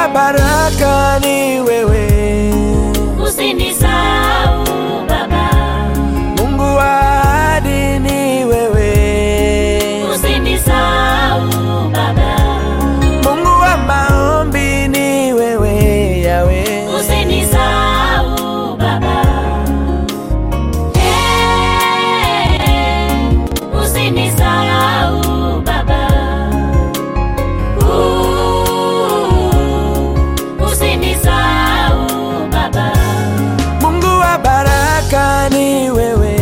baraka ni wewe, Usinisahau Baba, Mungu wa ahadi ni wewe, usinisahau Baba, Mungu wa maombi ni wewe, Yawe. usinisahau Baba. Eh, usinisahau Baba. Uh, usinisahau Baba. Mungu wa baraka ni wewe,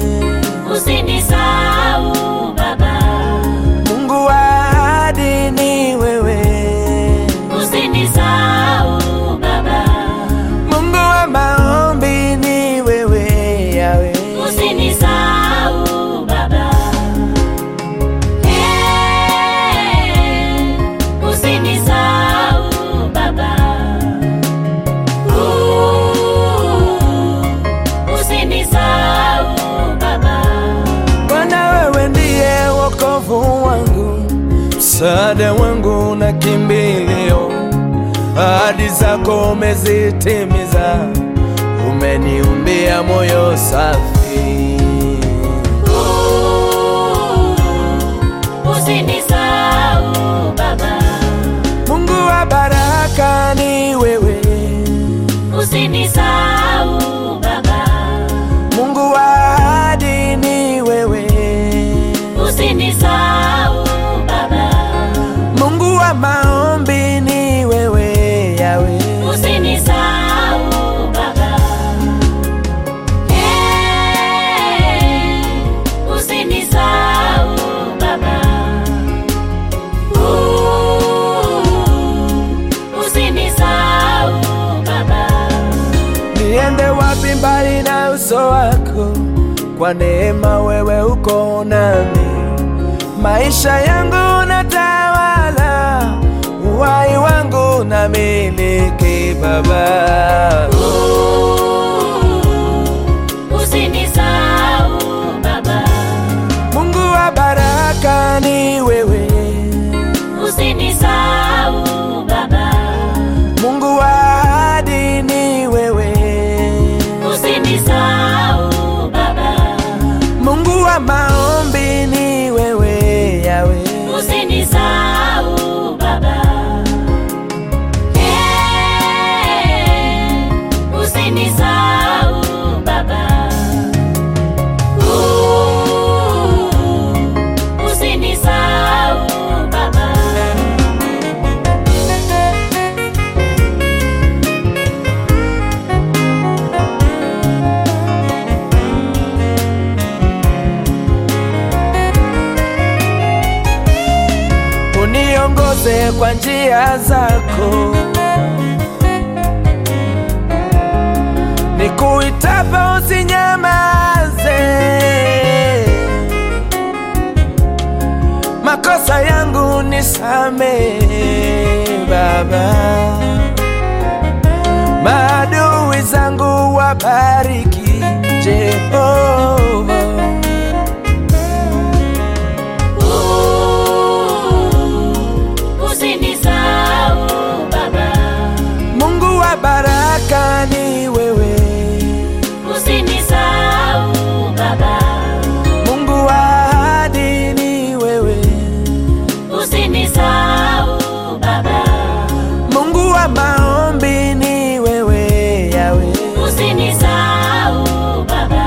Usinisahau Baba. Mungu wa ahadi ni wewe, Usinisahau Baba. Mungu wa maombi ni wewe, Yawe. Usinisahau Baba. Eh, usinisahau Baba. Uh, usinisahau Baba. Bwana wewe ndiye wokovu wangu, msaada wangu na kimbilio. Ahadi zako umezitimiza, umeniumbia moyo safi. Uh, usinisahau Baba. Mungu wa baraka ni wewe, Usinisahau Baba. Mungu wa ahadi ni wewe, Usinisahau Baba. Mungu wa maombi ni wewe, Yawe. Usinisahau Baba. Eh, usinisahau Baba. Uh, usinisahau Baba. Niende wapi mbali na uso wako? Kwa neema wewe uko nami, maisha yangu natawala, uhai wangu na miliki Baba. Usinisahau Baba. Mungu wa baraka ni wewe, Usinisahau Baba. Mungu wa ahadi ni wewe, Usinisahau Baba. Mungu wa maombi ni wewe, Yawe. Usinisahau Baba. Eh, usinisahau Baba. Uh, usinisahau Baba. uniongoze kwa njia zako, nikuitapo usinyamaze, makosa yangu nisamehe Baba, maadui zangu wabariki Jehova. Uh, usinisahau Baba. Mungu wa baraka ni wewe, Usinisahau Baba. Mungu wa ahadi ni wewe, Usinisahau Baba. Mungu wa maombi ni wewe, Yawe. Usinisahau Baba.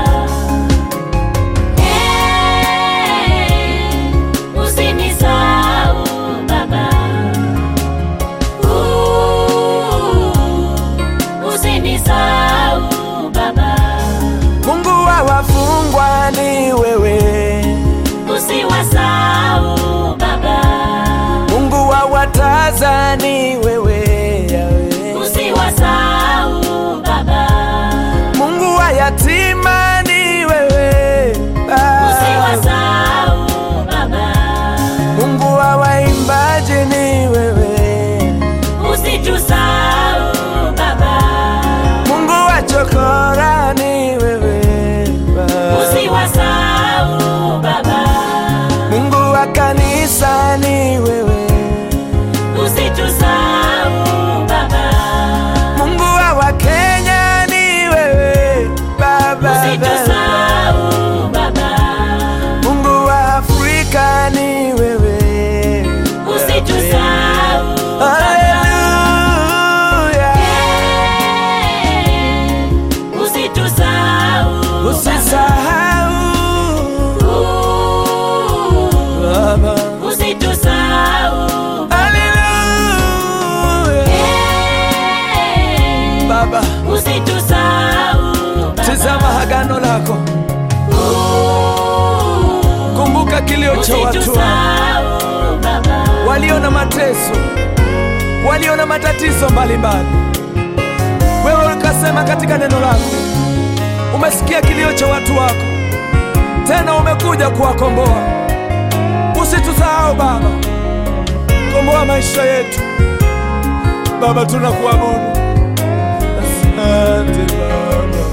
Eh, usinisahau Baba. Uh, usinisahau Baba. Mungu wa wafungwa ni wewe, Usiwasahau Baba. Mungu wa wataza ni wewe, Yawe. Usiwasahau Baba. Mungu wa yatima ni wewe, Baba. Usiwasahau Baba. Mungu wa waimbaji ni wewe, Usitusahau Baba. Mungu wa chokora ni wewe, Baba. Usiwasahau Baba. Mungu wa kanisa ni wewe, Usitusahau Baba. usitusahau Haleluya. Eh, Baba, usitusahau Baba. tazama agano lako, Uh, kumbuka kilio cha watu wako usitusahau Baba. walio na mateso, walio na matatizo mbalimbali. Wewe ukasema katika neno lako, umesikia kilio cha watu wako, tena umekuja kuwakomboa. Usitusahau Baba, komboa maisha yetu Baba, tunakuabudu. Asante Baba.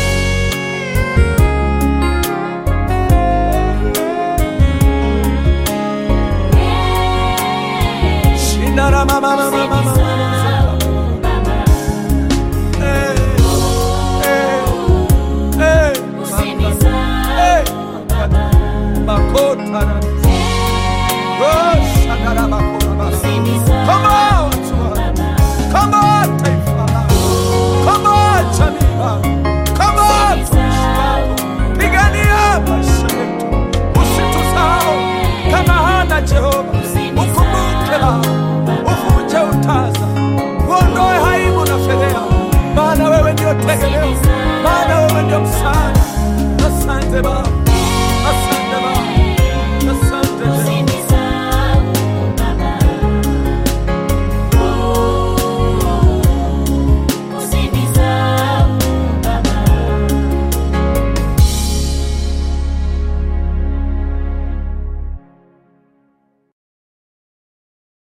Shinara mama mama mama mama. Usitusahau Baba. Eh, eh, eh, Usinisahau Baba. makota na Oh, shakara makora baba. Usinisahau Come on, Baba. come on.